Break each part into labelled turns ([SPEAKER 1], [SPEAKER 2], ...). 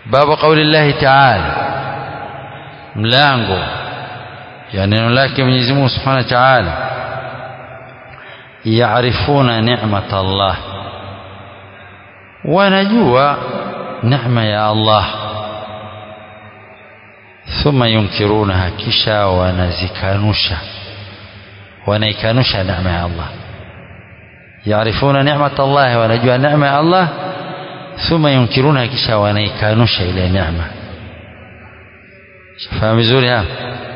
[SPEAKER 1] babu qauli llahi taala mlango ya neno lake Mwenyezi Mungu Subhanahu wa Ta'ala yaarifuna ni'mat Allah wanajua neema ya Allah thumma yunkirunaha kisha wanazikanusha wanaikanusha neema ya Allah yaarifuna ni'mat Allah wanajua neema ya Allah thumma yunkirunaha kisha wanaikanusha ile neema fahamu vizuri hapa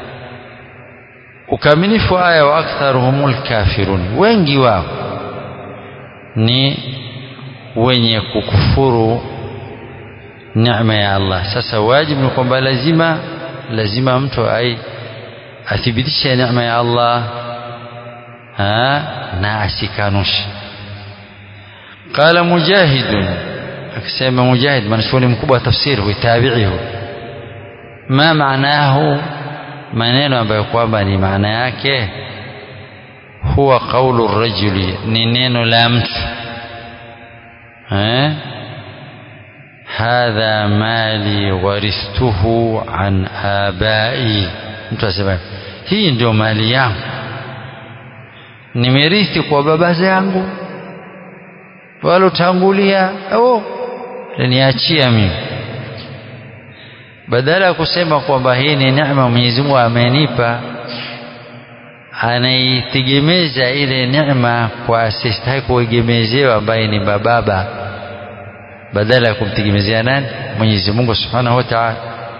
[SPEAKER 1] ukamilifu aya wa aktharuhumul kafirun wengi wao ni wenye kukufuru neema ya Allah sasa wajibu ni kwamba lazima lazima mtu ai athibitishe neema ya Allah ha, na asikanushe qala mujahid akisema mujahid mwanachuoni mkubwa wa tafsiri huitabihi ma maanahu maneno ambayo kwamba ni maana yake huwa qaulu rajuli ni neno la mtu eh hadha mali warithtuhu an abai mtu asema hii ndio mali yangu nimerithi kwa baba zangu walotangulia oh niachia mimi badala ya kusema kwamba hii ni neema Mwenyezi Mungu amenipa anaitegemeza ile neema kwa asistahili kuegemezewa ambaye ni bababa badala ya kumtegemezea nani Mwenyezi Mungu Subhanahu wa Ta'ala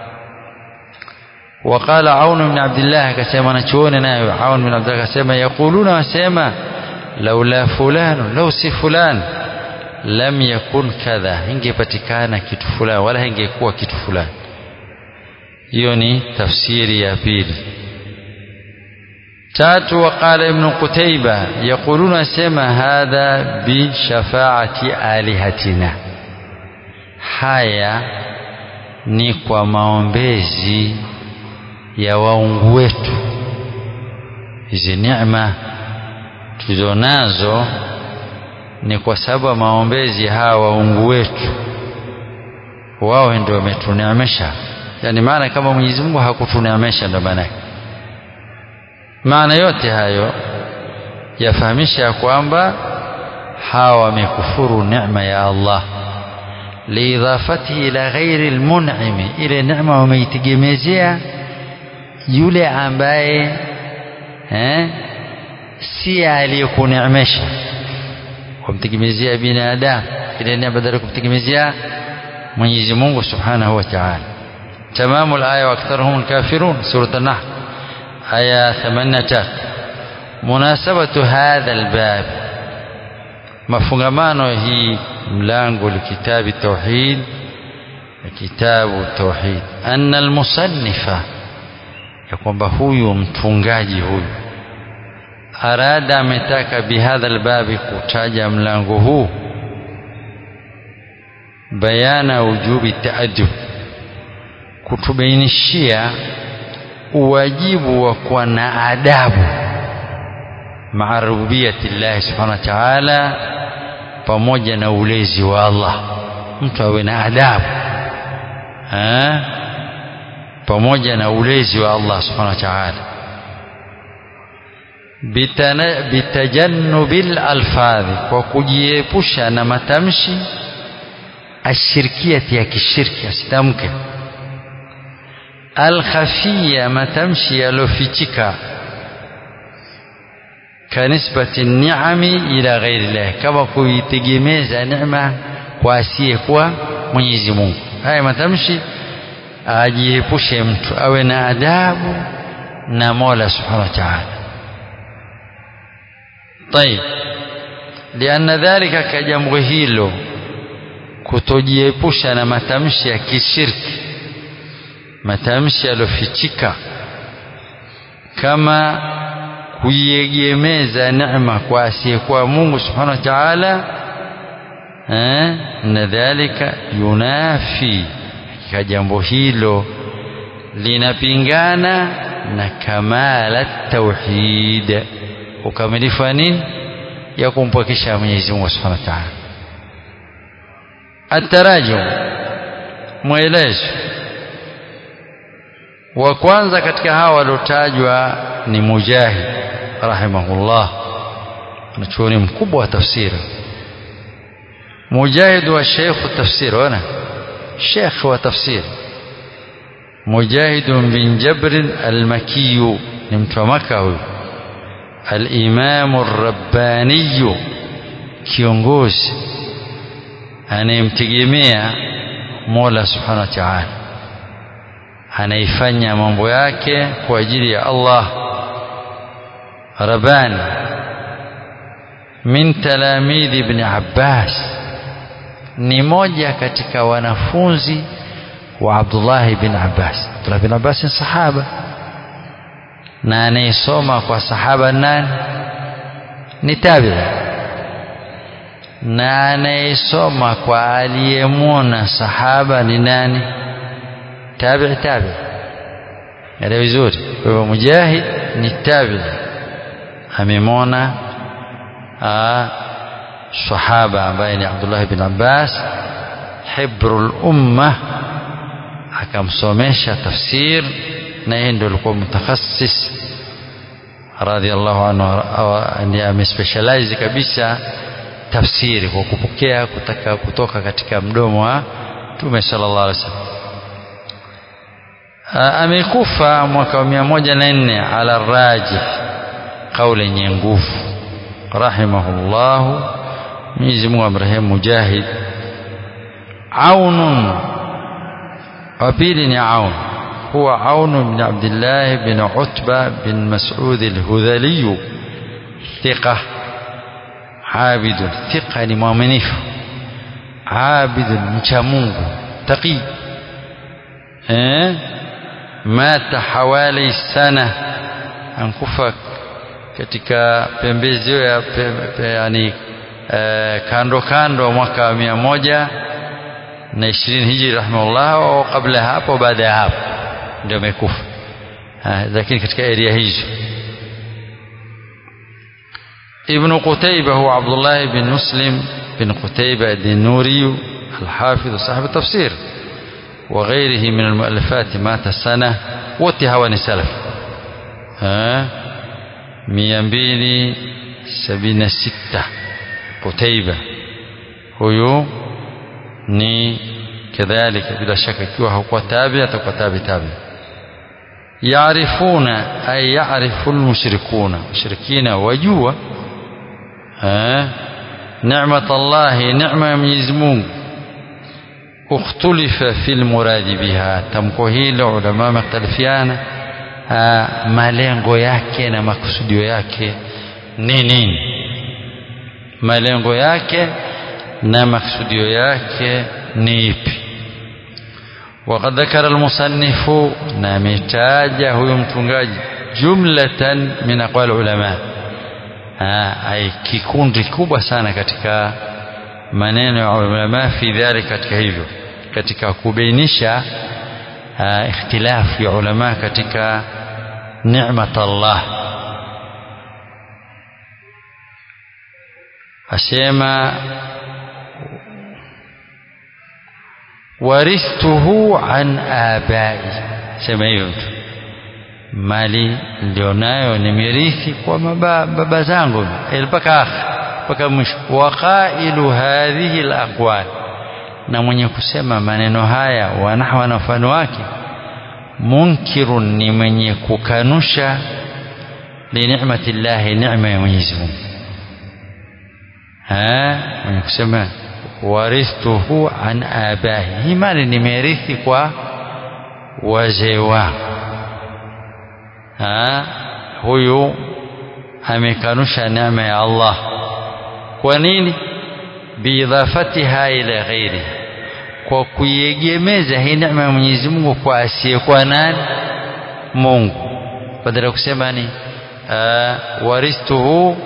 [SPEAKER 1] وقال عون بن عبد الله كسيما نشون نايو عون بن عبد الله كسيما يقولون وسيما لولا فلان لو سي فلان لم يكن كذا ingepatikana kitu fulani wala ingekuwa kitu fulani hiyo ni tafsiri ya pili tatu waqala ibn qutayba yaquluna sema hadha bi shafaati alihatina haya ni kwa maombezi ya waungu wetu hizi neema tulizonazo ni kwa sababu ya maombezi hawa waungu wetu wao ndio wametuneemesha yani maana kama Mwenyezi Mungu hakutuneemesha ndio maana maana yote hayo yafahamisha kwamba hawa wamekufuru neema ya Allah liidhafatihi ila ghairi almun'imi ile neema wameitegemezea yule ambaye eh, si aliyekuneemesha kumtegemezea binadamu ile neema badala kumtegemezea Mwenyezi Mungu Subhanahu wa Ta'ala تمام الآية وأكثرهم الكافرون سورة النحل آية 83 مناسبة هذا الباب mafungamano hii mlango likitabi tauhid kitabu tauhid anna almusannifa ya kwamba huyu mtungaji huyu arada ametaka bihadha albabi kutaja mlango huu bayana ujubi taadub kutubainishia uwajibu wa kuwa na adabu maa rububiyati llahi subhanahu wa ta'ala pamoja na ulezi wa Allah mtu awe na adabu ha? pamoja na ulezi wa Allah subhanahu wa ta'ala bitajannubil alfadhi kwa kujiepusha na matamshi ashirkiati ya kishirki asitamke alkhafia matamshi yalofichika kanisbati ni'ami ila ghairi llah kama kuitegemeza neema kwa asiyekuwa Mwenyezi Mungu haya matamshi ajiepushe mtu awe na adabu na Mola Subhanahu wa Ta'ala طيب لأن ذلك كجambo hilo kutojiepusha na matamshi ya kishirki matamshi yalofichika kama kuiegemeza neema kwa asiyekuwa Mungu subhanahu wa ta'ala eh, na dhalika yunafi katika jambo hilo linapingana na kamala tauhid ukamilifu wa nini ya kumpwekesha Mwenyezi Mungu subhanahu wa ta'ala التراجم mwelezo wa kwanza katika hawa waliotajwa ni Mujahid rahimahullah mwanachuoni mkubwa wa tafsiri Mujahid wa sheikh tafsiri wana sheikh wa tafsiri Mujahid bin Jabr al-Makki ni mtu wa Makka huyu al-Imam ar-Rabbani kiongozi anayemtegemea Mola Subhanahu wa Ta'ala anaifanya mambo yake kwa ajili ya Allah Rabani min talamidhi ibn Abbas ni moja katika wanafunzi wa Abdullah ibn Abbas Abdullah ibn Abbas ni sahaba na anayesoma kwa sahaba nani ni tabi'i na anayesoma kwa aliyemwona sahaba ni nani tabi'i tabi'i elewa vizuri kwa hivyo mujahid ni tabi'i amemwona sahaba ambaye ni Abdullah bin Abbas hibrul umma akamsomesha tafsir na yeye ndio alikuwa mutakhassis radhiallahu anhu ndiye amespecialize kabisa tafsiri kwa kupokea kutaka kutoka katika mdomo wa Mtume sallallahu alaihi wasallam amekufa mwaka wa 104 ala rajih kauli yenye nguvu rahimahullahu Mwenyezi Mungu amrehemu Mujahid Aunun wa pili ni Aun huwa Aun bin Abdullah bin Utba bin Mas'ud al-Hudhali thiqa عابد ثقة ni mwaminifu عابد mcha Mungu taqi eh mata hawali sana ankufa katika pembezeo ya pe, pe, yani eh, kando kando mwaka wa mia moja na ishirini hijri rahimahullah au kabla ya hapo baada ya hapo ndio amekufa lakini katika area hizo ابن قتيبة هو عبد الله بن مسلم بن قتيبة الدنوري الحافظ صاحب التفسير وغيره من المؤلفات مات سنة وتهواني سلف ها ميامبيلي سبين ستة قتيبة هو ni kadhalika bila shaka ikiwa hakuwa tabi atakuwa tabi tabi yaarifuna ay yaarifu almushrikuna mushrikina wajua نعمة الله نعمة ya Mwenyezi Mungu اختلف في المراد بها tamko hilo ulama makhtalifiana malengo yake na makusudio yake ni nini malengo yake na makusudio yake ni ipi وقد ذكر المصنف نامتاج هو متungaji جملة من أقوال العلماء ai kikundi kubwa sana katika maneno ya ulama fi dhalika katika hivyo katika kubainisha ikhtilafu ya ulama katika ni'mat Allah asema warithtuhu an abai sema hivyo mtu mali nilionayo nimerithi kwa maba, baba zangu mpaka mpaka mwisho waqailu hadhihi alaqwal na mwenye kusema maneno haya wanahwa na mfano wake munkirun ni mwenye kukanusha linicmati llahi neema ya Mwenyezi Mungu mwenye kusema warithtuhu an abahi hii mali nimerithi kwa wazee wangu huyu amekanusha neema ya Allah kwa nini biidhafatiha ila ghairi kwa kuiegemeza hii neema ya Mwenyezi Mungu kwa asiyekuwa nani Mungu badala kusema ni waristuhu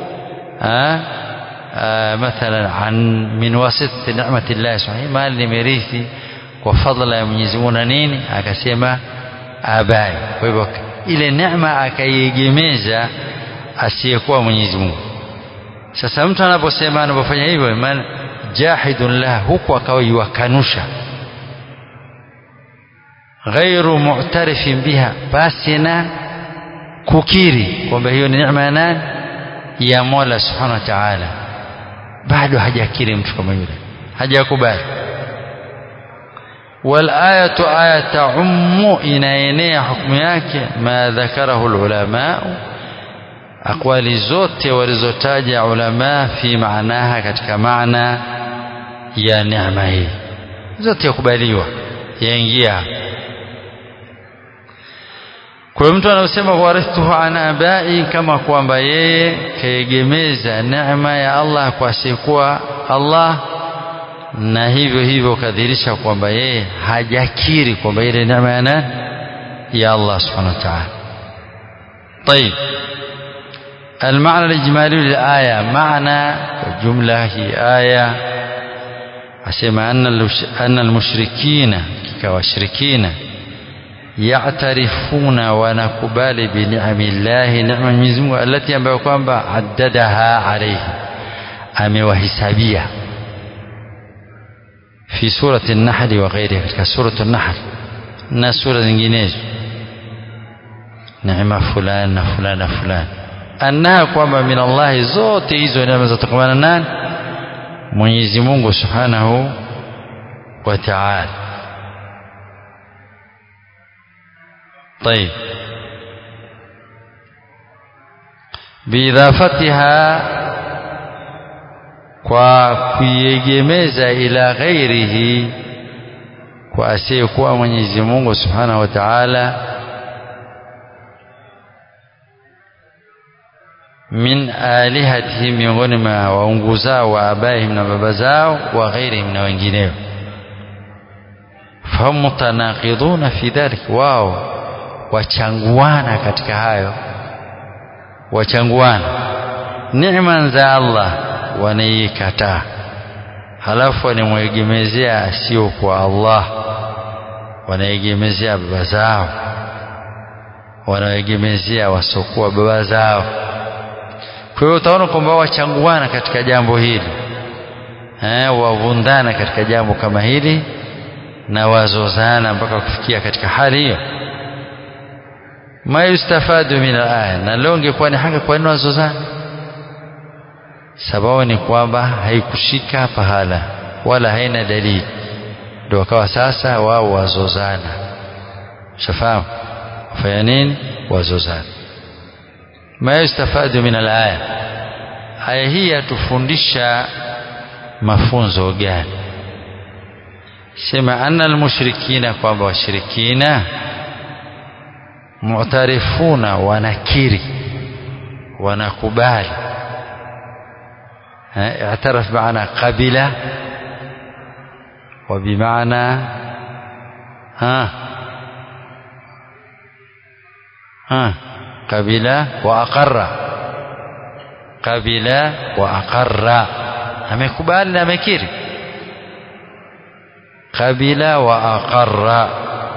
[SPEAKER 1] مثلا عن من واسطة نعمة الله سبحانه mali nimerithi kwa fadla ya Mwenyezi Mungu na nini akasema abai kwa hivyo ile neema akaiegemeza asiyekuwa Mwenyezi Mungu. Sasa mtu anaposema anapofanya hivyo, maana jahidun lah, huku akawa yuwakanusha ghairu mu'tarifin biha basi na kukiri kwamba hiyo ni neema ya nani ya Mola subhanahu wa ta'ala bado hajakiri mtu kama yule hajakubali والآية آية تعم inaenea hukumu yake ma dhakarahu ulama aqwali zote walizotaja ulama fi maanaha katika maana ya neema hii zote yakubaliwa yaingia kwa hiyo mtu anasema warithuhu an abai kama kwamba yeye kaegemeza neema ya Allah kwa asiyekuwa Allah na hivyo hivyo kadhirisha kwamba yeye hajakiri kwamba ile neema ya nani ya Allah subhanahu wa ta'ala طيب المعنى الإجمالي للآية معنى الجملة هي آية أسمى أن أن المشركين كواشركين يعترفون ونكبال بنعم الله نعم المزمو التي ambayo kwamba عددها عليه amewahesabia في سورة النحل وغيرها katika سورة النحل na sura zinginezo neema fulani na fulani na fulani annaha kwamba min Allahi zote hizo neema zatokamana nani Mwenyezi Mungu Subhanahu wa Ta'ala طيب بإضافتها kwa kuiegemeza ila ghairihi kwa asiyekuwa Mwenyezi Mungu Subhanahu wa Ta'ala min alihatihim miongoni mwa waungu zao wa abaihim na baba zao wa ghairihim na wengineo fahum mutanaqiduna fi dhalik wao wachanguana katika hayo wachanguana neema za Allah wanaikataa halafu wanamwegemezea asio kwa Allah wanaegemezea baba zao wanaegemezea wasokuwa baba zao kwa hiyo utaona kwamba wachanguana katika jambo hili eh, wavundana katika jambo kama hili na wazozana mpaka kufikia katika hali hiyo ma yustafadu min alaya na leo ingekuwa ni haki kwa nini wazozana sababu ni kwamba haikushika pahala wala haina dalili ndio wakawa sasa wao wazozana shafahamu wafanya nini wazozana ma yustafadu min alaya aya hii yatufundisha mafunzo gani sema anna almushrikina kwamba washirikina mu'tarifuna wanakiri wanakubali اعترف بمعنى قبل وبمعنى ها ها قبل وأقر قبل وأقر amekubali na amekiri qabila wa aqarra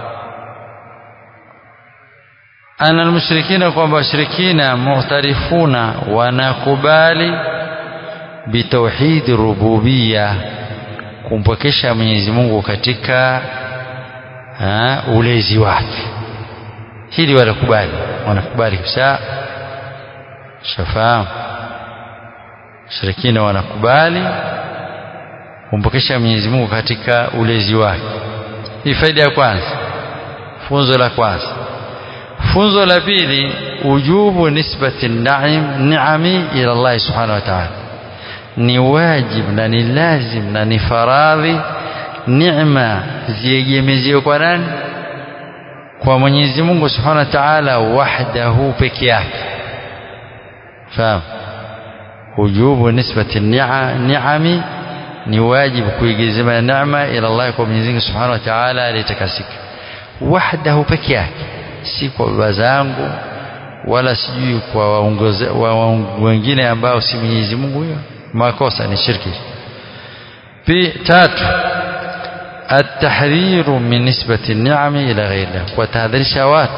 [SPEAKER 1] ana almushrikina kwamba washirikina muhtarifuna wanakubali bitauhid rububia kumpwekesha Mwenyezi Mungu katika ha, ulezi wake hili wanakubali wanakubali kabisa shafahamu shirikina wanakubali kumpokesha Mwenyezi Mungu katika ulezi wake. Hii faida ya kwanza, funzo la kwanza. Funzo la pili, ujubu nisbati naim niami ila Allah subhanahu wa ta'ala, ni wajib na ni lazim na ni faradhi neema ziegemeziwe kwa nani? Kwa Mwenyezi Mungu subhanahu wa ta'ala wahdahu peke yake. Fahamu? wujubu nisbati niami ni wajibu kuigizima neema ila Allah kwa Mwenyezi Mungu Subhanahu wa Ta'ala aliyetakasika wahdahu peke yake si kwa baba zangu wala sijui kwa waungu wengine ambao si Mwenyezi Mungu huyo makosa ni shirki pi tatu التحذير من نسبة النعم إلى غير الله وتهذرشا watu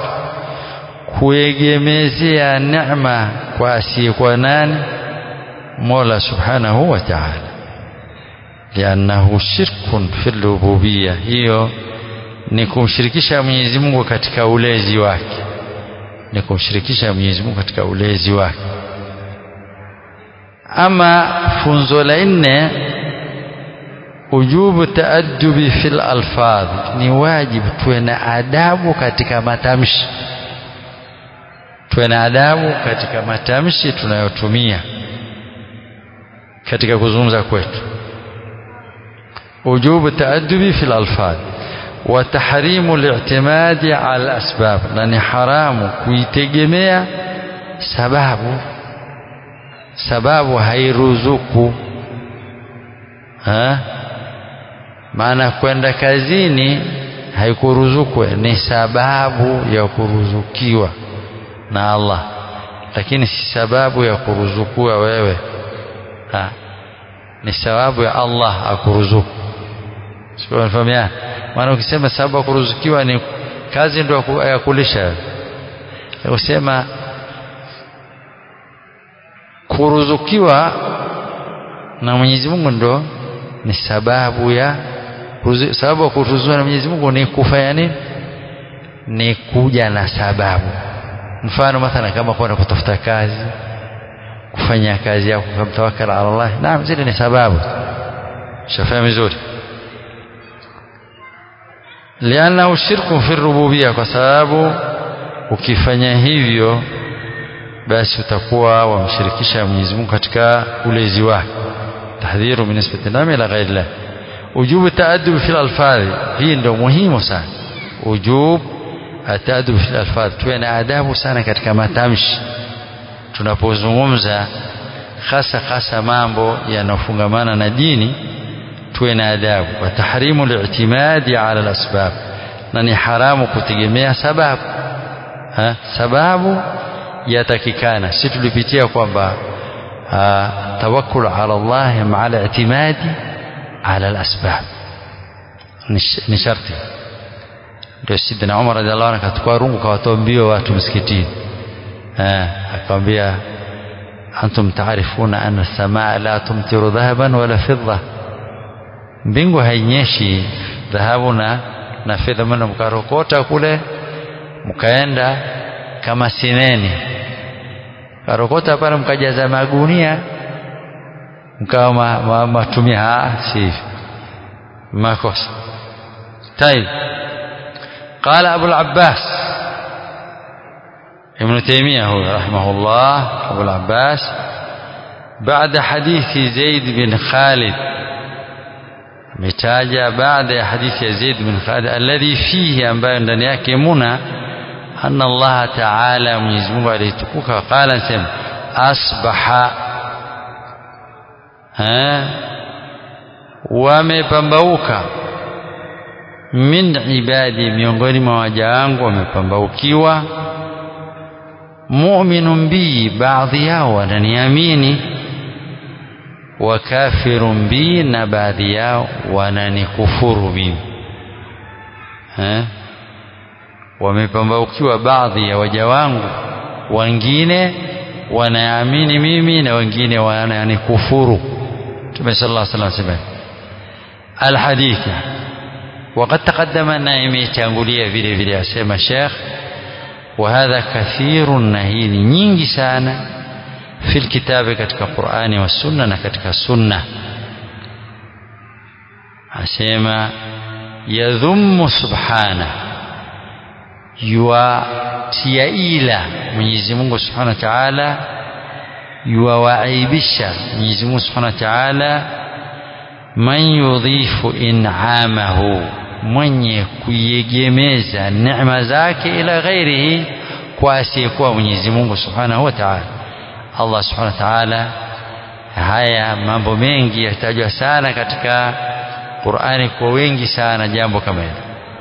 [SPEAKER 1] kuegemezea neema kwa asiyekuwa nani مولا سبحانه وتعالى لأنه شرك في الربوبية هي ni kumshirikisha Mwenyezi Mungu katika ulezi wake ni kumshirikisha Mwenyezi Mungu katika ulezi wake ama funzo la nne ujubu taaddubi fil alfadh ni wajibu tuwe na adabu katika matamshi tuwe na adabu katika matamshi tunayotumia katika kuzungumza kwetu ujubu taaddubi fil alfadh wa tahrimu li'timadi ala asbab na ni haramu kuitegemea sababu sababu hairuzuku ha? maana kwenda kazini haikuruzuku ni sababu ya kuruzukiwa na Allah lakini si sababu ya kuruzukiwa wewe ha? ni sababu ya Allah akuruzuku sikufahamia maana ukisema sababu ya kuruzukiwa ni kazi ndio ya kulisha usema kuruzukiwa na Mwenyezi Mungu ndo ni sababu ya sababu ya kuruzukiwa na Mwenyezi Mungu ni kufanya nini ni kuja na sababu mfano mathala kama kwenda kutafuta kazi kufanya kazi yako kumtawakkal ala Allah naam zile ni sababu shafahamu vizuri lianna shirku fi rububiyya kwa sababu ukifanya hivyo basi utakuwa wamshirikisha Mwenyezi Mungu katika ulezi wake tahdhiru min nisbati nami ila ghairi Allah ujubu taadub fil alfadhi hii ndio muhimu sana ujub ataadub fil alfadhi tuwe na adabu sana katika matamshi tunapozungumza hasa hasa mambo yanayofungamana na dini tuwe na adabu wa tahrimu li'timadi ala alasbab na ni haramu kutegemea sababu ha? sababu yatakikana si tulipitia kwamba tawakkul ala Allah maa al-i'timadi ala al-asbab ni sharti ndio sidina Umar radhiallahu anhu akachukua rungu kawatoa mbio watu msikitini akamwambia antum taarifuna anna as-samaa la tumtiru dhahaban wala fidda mbingu hainyeshi dhahabu na na fedha maana mkarokota kule mkaenda kama sineni karokota pale mkajaza magunia mkawa matumia si makosa طيب قال أبو العباس ابن تيمية هو رحمه الله أبو العباس بعد حديث زيد بن خالد متاجة بعد حديث زيد بن خالد الذي فيه أنباء ndani yake muna أن الله تعالى Mwenyezi Mungu alitukuka qala sema asbaha ha wamepambauka min ibadi miongoni mwa waja wangu wamepambaukiwa mu'minun bi baadhi yao wananiamini wa kafirun bi na baadhi yao wananikufuru mimi eh wamepambaukiwa baadhi ya waja wangu wengine wanaamini mimi na wengine wananikufuru Mtume sallallahu alaihi wasallam alhadith وقد تقدم أن imetangulia vile vile asema Sheikh وهذا كثير نهي nyingi sana في الكتاب katika Qur'ani wa Sunna na katika Sunna asema yadhummu subhana yuwatia ila Mwenyezi Mungu Subhanahu wa Ta'ala yuwawaibisha Mwenyezi Mungu Subhanahu wa Ta'ala man yudhifu in'amahu mwenye kuiegemeza neema zake ila ghairihi kwa asiyekuwa Mwenyezi Mungu Subhanahu wa Ta'ala Allah Subhanahu wa Ta'ala haya mambo mengi yatajwa sana katika Qur'ani kwa wengi sana jambo kama hilo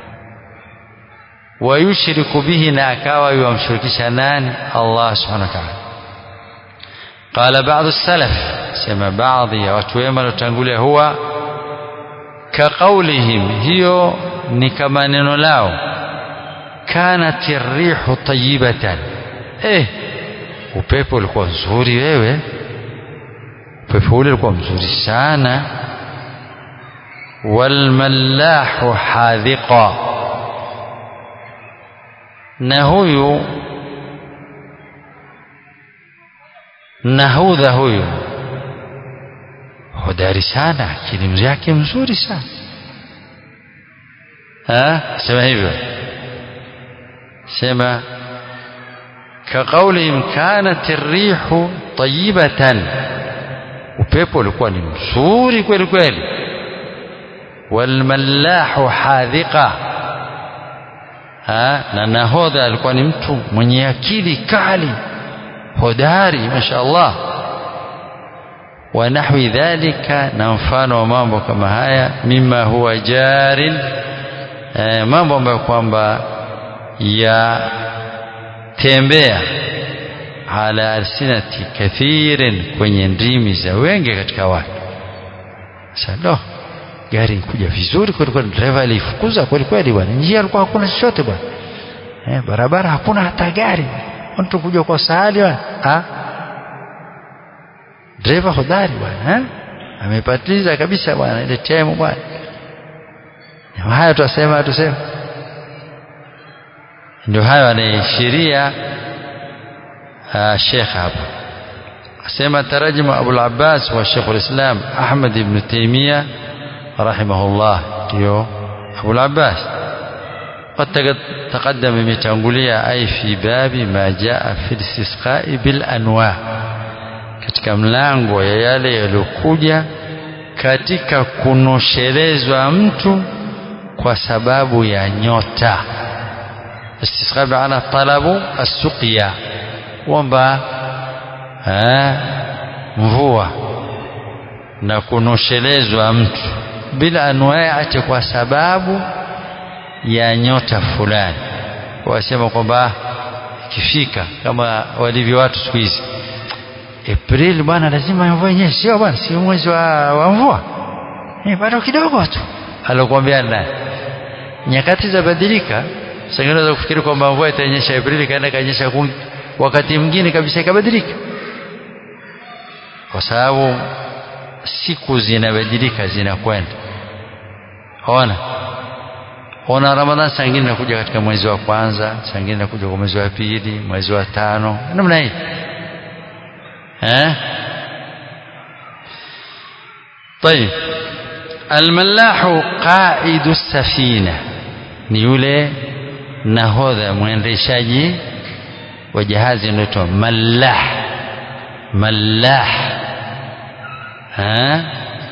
[SPEAKER 1] wayushriku bihi na akawa yuamshirikisha nani Allah Subhanahu wa Ta'ala قال بعض السلف سمع بعض يا watu wema waliotangulia huwa كقولهم hiyo ni kama neno lao kanat rihu tayyibatan eh upepo ulikuwa mzuri wewe upepo ule ulikuwa mzuri sana walmallahu hadhiqa na huyu nahudha huyu hodari sana elimu yake mzuri sana ha? sema hivyo sema كقولهم كانت الريح طيبة upepo ulikuwa ni mzuri kweli kweli walmallahu hadhiqa na nahodha alikuwa ni mtu mwenye akili kali hodari masha Allah wa nahwi dhalika na mfano wa mambo kama haya mima huwa jarin eh, mambo ambayo kwamba ya tembea ala alsinati kathirin kwenye ndimi za wengi katika watu sasa gari kuja vizuri kweli kweli dereva alifukuza kweli kweli bwana njia alikuwa hakuna chochote bwana eh, barabara hakuna hata gari mtu kuja kwa sahali bwana ah dereva hodari bwana eh? amepatiliza kabisa bwana ile time bwana haya tutasema tuseme ndio hayo anaishiria Sheikh hapa asema tarajuma Abu al-Abbas wa Sheikh al-Islam Ahmad ibn Taymiyyah rahimahullah ndio Abu al-Abbas قد تقدم imetangulia ai fi babi ma jaa fi istisqa'i bil anwa katika mlango ya yale yaliyokuja katika kunoshelezwa mtu kwa sababu ya nyota istisqa maana talabu as-suqya kwamba mvua na kunoshelezwa mtu bila anwaache kwa sababu ya nyota fulani wasema kwamba ikifika kama walivyo watu siku hizi April bwana lazima mvua yenyewe sio bwana sio mwezi wa, wa mvua eh bado kidogo tu alokuambia nani nyakati za badilika sasa unaweza kufikiri kwamba mvua itanyesha Aprili kaenda kanyesha wakati mwingine kabisa ikabadilika kwa sababu siku zinabadilika zinakwenda ona ona Ramadhan saa ingine inakuja katika mwezi wa kwanza saa ingine inakuja kwa mwezi wa pili mwezi wa tano namna hii eh طيب الملاح قائد السفينه ni yule nahodha mwendeshaji wa jahazi unaitwa mallah mallah ha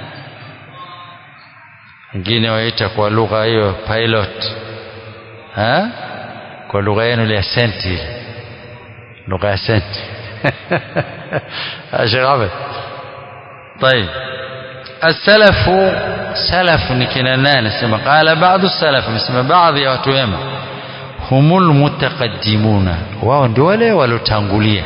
[SPEAKER 1] wengine waita kwa lugha hiyo pilot ha kwa lugha yenu ya senti lugha ya senti Sheikh Ahmed طيب السلف سلف نكنا نانا سما قال بعض السلف مسما بعض يا watu wema humul mutaqaddimuna wao ndio wale walotangulia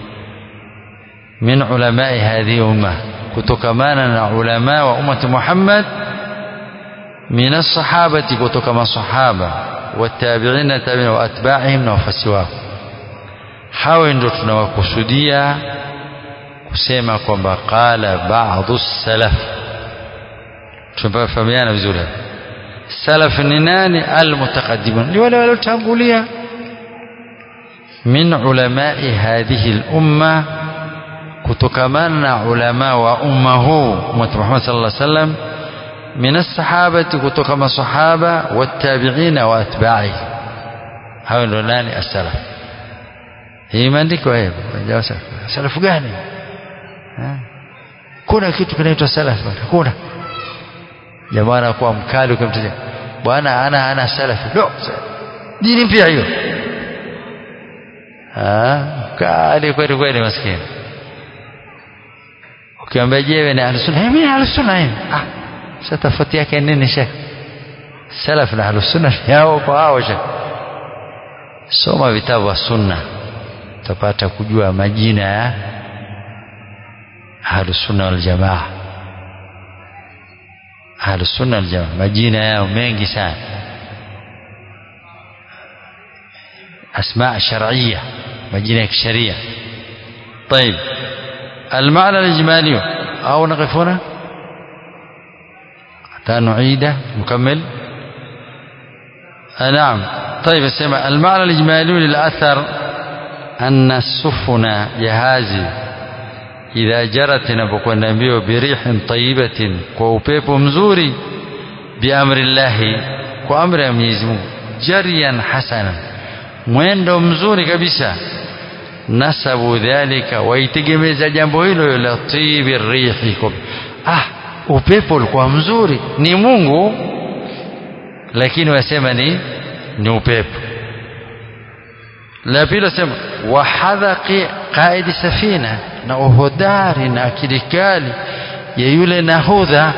[SPEAKER 1] min ulamai hadhihi umma kutokamana na ulama wa ummati Muhammad min as-sahabati kutoka masahaba watabi'ina tabi'in wa atba'ihim na wafasi wao hao ndio tunawakusudia kusema kwamba qala ba'dhu salaf tunafahamiana vizuri salaf ni nani almutaqaddimun ni wale waliotangulia min ulamai hadhihi al-umma kutokamana na ulama wa umma huu umma Muhammad sallallahu alaihi wasallam min as-sahabati kutoka masahaba wattabi'ina wa atba'i hao ndio nani as-salaf hii imeandikwa hivyo salafu gani kuna kitu kinaitwa salaf bwana kuna jamaa anakuwa mkali ukimtaja bwana ana ana salafi no dini mpya hiyo ah kali kweli kweli maskini ukiambia je wewe ni ahlusunna mimi ahlusunna hivi ah sasa tofauti yake nini shekh salaf na ahlusunna yao kwa hao shekh soma vitabu vya sunna utapata kujua majina ya ahlusunna wal jamaa ahlusunna wal jamaa majina yao mengi sana asma shar'iyya majina ya kisheria طيب المعنى الإجمالي أو نقف هنا حتى نعيده نكمل آه نعم طيب اسمع المعنى الإجمالي للأثر أن السفن جهازي إذا جرت نبقى mbio بريح طيبة وupepo mzuri بأمر الله kwa amri ya Mwenyezi Mungu jariyan hasana mwendo mzuri kabisa nasabu dhalika waitegemeza jambo hilo la tibi rihi ah upepo ulikuwa mzuri ni Mungu lakini wasema ni ni upepo la pili wasema wahadhaqi qaidi safina na uhodari na akili kali ya yule nahudha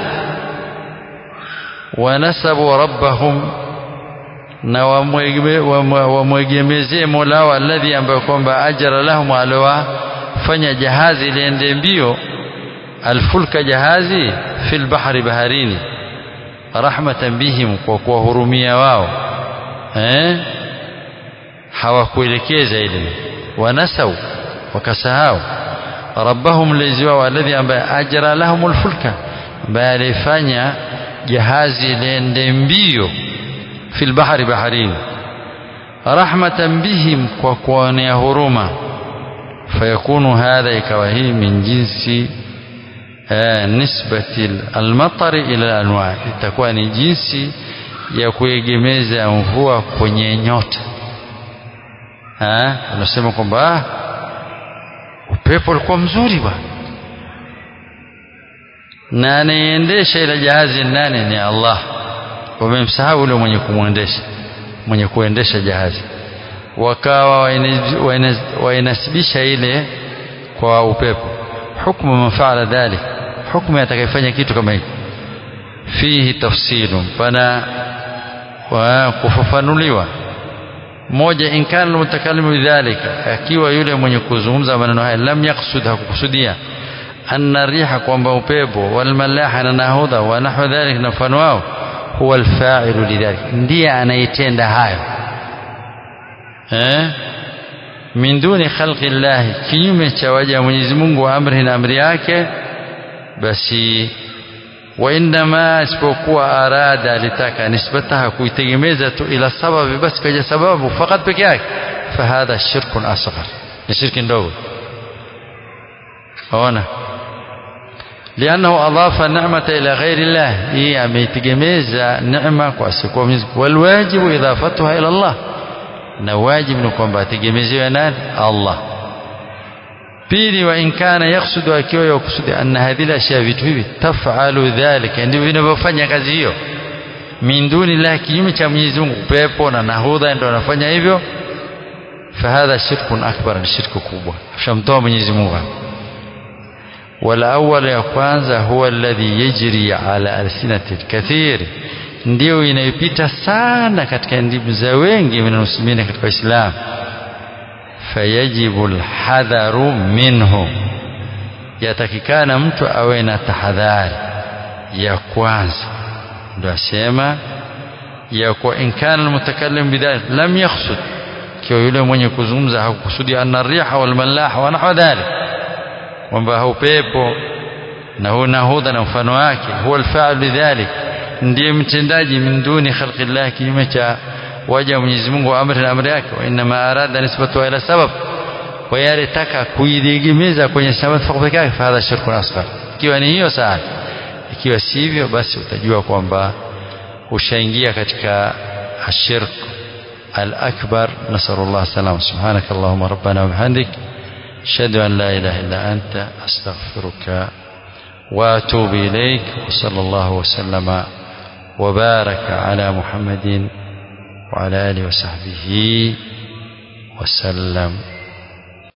[SPEAKER 1] wanasabu rabbahum na wamwegemezee mola wao alladhi ambayo kwamba ajara lahum aliwafanya jahazi liende mbio alfulka jahazi fil bahri baharini rahmatan bihim kwa kuwahurumia wao eh hawakuelekeza ile wanasau wakasahau rabbahum lezi wao alladhi ambaye ajra lahum alfulka ambaye alifanya jahazi liende mbio fil bahri baharini rahmatan bihim kwa kuonea huruma fayakunu hadha ikawa hii min jinsi nisbati almatari ila alanwa itakuwa ni jinsi ya kuegemeza mvua kwenye nyota unasema kwamba upepo ulikuwa mzuri bwana na anayeendesha ile jahazi nane ni Allah wamemsahau yule mwenye kumwendesha mwenye kuendesha jahazi wakawa wainasibisha ile kwa upepo hukmu man faala dhalik hukmu atakayefanya kitu kama hiki fihi tafsilun pana kufafanuliwa moja in kana almutakallimu bidhalika akiwa yule mwenye kuzungumza maneno haya lam yaksud hakukusudia anna riha kwamba upepo walmalaha na nahodha wa nahwa dhalik na mfano wao huwa alfa'ilu lidhalik ndiye anayetenda hayo eh min duni khalqi llahi kinyume cha waja Mwenyezi Mungu wa amri na amri yake basi wa indama isipokuwa arada alitaka nisbataha kuitegemeza tu ila sababi basi kaja sababu fakat peke yake fahadha shirkun asghar ni shirki ndogo ona لأنه أضاف النعمة إلى غير الله هي ameitegemeza neema kwa asiyekuwa Mwenyezi والواجب إضافتها إلى الله na wajibu ni kwamba ategemezewe nani Allah pili wa in kana yaksudu akiwa yakusudi anna hadhihi ashya vitu hivi tafalu dhalika ndivyo vinavyofanya kazi hiyo min duni la kinyume cha Mwenyezi Mungu pepo na nahudha ndio wanafanya hivyo fahadha shirkun akbar ni shirku kubwa shamtoa Mwenyezi Mungu wala awwal ya kwanza huwa alladhi yajri ala alsinati kathir ndio inayopita sana katika ndimu za wengi minalmuslimina katika Uislamu fayajibu alhadharu minhu yatakikana mtu awe na tahadhari ya kwanza ndio asema ya kwa in kana almutakallim bidhalik lam yakhsud kiwa yule mwenye kuzungumza hakukusudi anna riha wal malaha wa nahwa dhalik kwamba haupepo na huu nahudha na mfano wake huwa alfa'il lidhalik ndiye mtendaji min duni khalqi llah kinyume cha waja Mwenyezi Mungu wa amri na amri yake wa inma arada nisbatu ila sabab kwa yale taka kuidegemeza kwenye sababu peke yake fadha shirku asghar ikiwa ni hiyo sawa ikiwa sivyo basi utajua kwamba ushaingia katika ashirk الأكبر نسأل الله السلامة سبحانك اللهم ربنا وبحمدك أشهد أن لا إله إلا أنت أستغفرك وأتوب إليك وصلى الله وسلم وبارك على محمد وعلى آله وصحبه وسلم